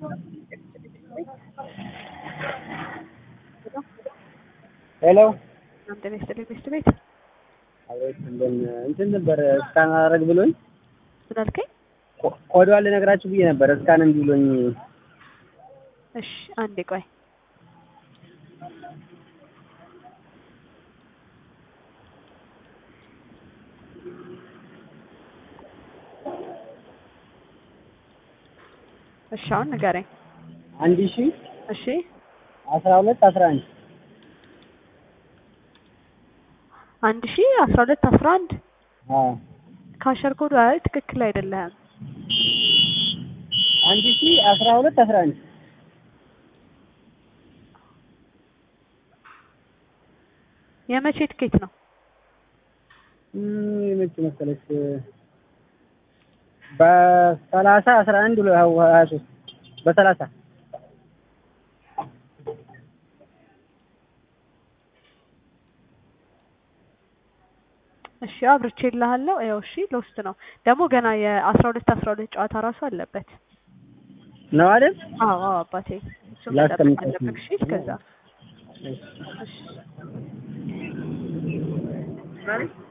ሄሎ እናንተ ቤት ጤና ቤት ቤት አቤት እንደምን እንትን ነበር እስካን አደረግ ብሎኝ ምን አልከኝ? ኮ- ኮዷን ልነግራችሁ ብዬ ነበር እስካን እምቢ ብሎኝ እሺ አንዴ ቆይ እሺ አሁን ንገረኝ። አንድ ሺ እሺ አስራ ሁለት አስራ አንድ አንድ ሺ አስራ ሁለት አስራ አንድ አዎ ካሸር ኮዱ አይ ትክክል አይደለም። አንድ ሺ አስራ ሁለት አስራ አንድ የመቼ ትኬት ነው? እም፣ የመቼ መሰለች በሰላሳ አስራ አንድ ሁለ- ሀያ ሶስት በሰላሳ እሺ አብርቼልሃለሁ። ያው እሺ ለውስጥ ነው ደግሞ ገና የአስራ ሁለት አስራ ሁለት ጨዋታ ራሱ አለበት። ነው አይደል? አዎ አዎ አባቴ እሱም ላስቀምጥ መጠበቅ አለብህ። እሺ እስከዛ እሺ። እሺ